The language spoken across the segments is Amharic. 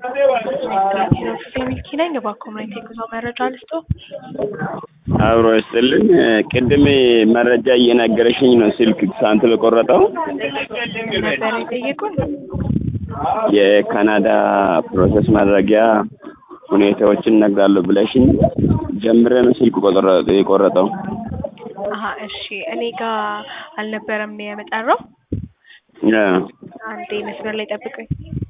ሚልኪ ነኝ። በኮሚኒቲ የጉዞ መረጃ ልስጦ። አብሮ ይስጥልን። ቅድም መረጃ እየነገረሽኝ ነው ስልክ ሳንት በቆረጠው ነበር የጠየቁን። የካናዳ ፕሮሰስ ማድረጊያ ሁኔታዎችን እነግራለሁ ብለሽኝ ጀምረ ነው ስልክ ቆጥረ- የቆረጠው። አሀ እሺ፣ እኔ ጋር አልነበረም የመጠራው። አ፣ አንዴ መስመር ላይ ጠብቀኝ።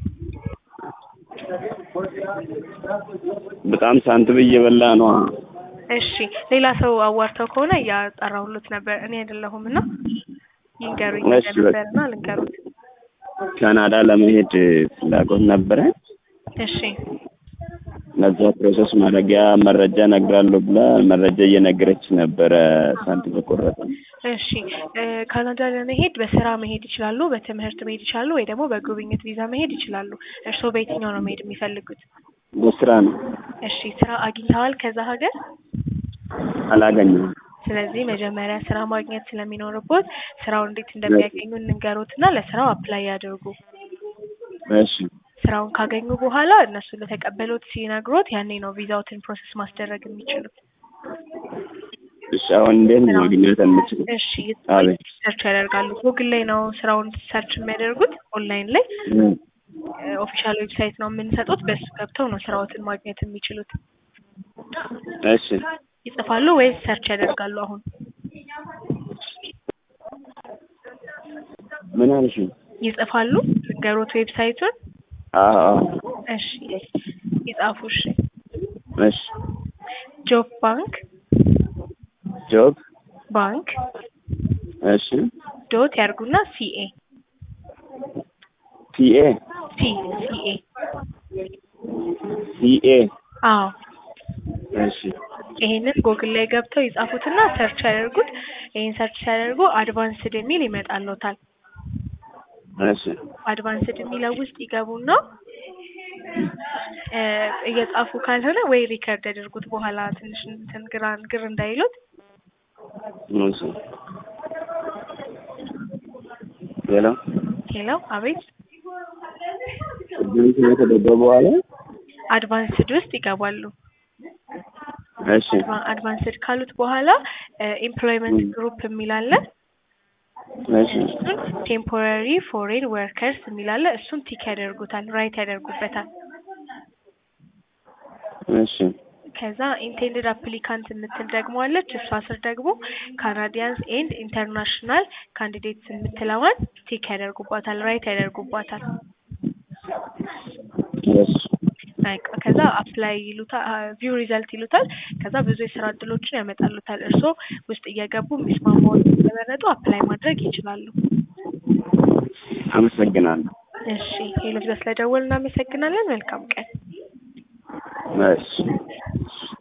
በጣም ሳንቲም እየበላ ነው። እሺ፣ ሌላ ሰው አዋርተው ከሆነ እያጠራሁሎት ነበር። እኔ አይደለሁም እና ይንገሩኝ እሺ፣ በቃ። ነበርና ልንገሩት። ካናዳ ለመሄድ ፍላጎት ነበረ። እሺ ለዛ ፕሮሰስ ማድረጊያ መረጃ እነግራለሁ ብላ መረጃ እየነገረች ነበረ ሳንቲም በቆረጠ። እሺ እ ካናዳ ለመሄድ በስራ መሄድ ይችላሉ፣ በትምህርት መሄድ ይችላሉ፣ ወይ ደግሞ በጉብኝት ቪዛ መሄድ ይችላሉ። እርስዎ በየትኛው ነው መሄድ የሚፈልጉት? በስራ ነው እሺ ስራ አግኝተዋል ከዛ ሀገር? አላገኘም። ስለዚህ መጀመሪያ ስራ ማግኘት ስለሚኖርቦት ስራውን እንዴት እንደሚያገኙ እንንገሮትና ለስራው አፕላይ ያድርጉ። እሺ ስራውን ካገኙ በኋላ እነሱ ለተቀበሉት ሲነግሮት ያኔ ነው ቪዛዎትን ፕሮሰስ ማስደረግ የሚችሉት። እሺ አሁን እንዴት ነው ማግኘት የምችለው? እሺ አቤት። ሰርች ያደርጋሉ። ጉግል ላይ ነው ስራውን ሰርች የሚያደርጉት ኦንላይን ላይ እም፣ ኦፊሻል ዌብሳይት ነው የምንሰጡት። በሱ ገብተው ነው ስራዎትን ማግኘት የሚችሉት። እሺ ይጽፋሉ ወይስ ሰርች ያደርጋሉ? አሁን ምን አልሽኝ? ይጽፋሉ ገሮት ዌብሳይቱን። አዎ አዎ። እሺ ይጻፉ። እሺ እሺ ጆብ ባንክ ጆብ ባንክ እሺ ዶት ያርጉና ሲኤ ፒኤ ሲ ሲኤ ሲኤ አዎ እሺ ይሄንን ጉግል ላይ ገብተው ይጻፉትና ሰርች ያደርጉት። ይሄን ሰርች ሲያደርጉ አድቫንስድ የሚል ይመጣልዎታል። እሺ አድቫንስድ የሚለው ውስጥ ይገቡና እ እየጻፉ ካልሆነ ወይ ሪከርድ ያደርጉት በኋላ ትንሽ እንትን ግራ ግር እንዳይሉት። እሺ ሌላ ሄሎ አቤት ቅድም ከተደረገ በኋላ አድቫንስድ ውስጥ ይገባሉ። እሺ አድቫንስድ ካሉት በኋላ ኤምፕሎይመንት ግሩፕ የሚል አለ። እሺ እሱን ቴምፖራሪ ፎሬን ወርከርስ የሚል አለ። እሱን ቲክ ያደርጉታል፣ ራይት ያደርጉበታል። እሺ ከዛ ኢንቴንድድ አፕሊካንት የምትል ደግሞ አለች። እሷ ስር ደግሞ ካናዲያንስ ኤንድ ኢንተርናሽናል ካንዲዴትስ የምትለዋን ቲክ ያደርጉባታል፣ ራይት ያደርጉባታል። እሺ በቃ ከዛ አፕላይ ይሉታል፣ ቪው ሪዘልት ይሉታል። ከዛ ብዙ የስራ እድሎችን ያመጣሉታል። እርስዎ ውስጥ እየገቡ የሚስማማውን ስለመረጡ አፕላይ ማድረግ ይችላሉ። አመሰግናለሁ። እሺ ሄሎ፣ ስለደወል እናመሰግናለን። መልካም ቀን። እሺ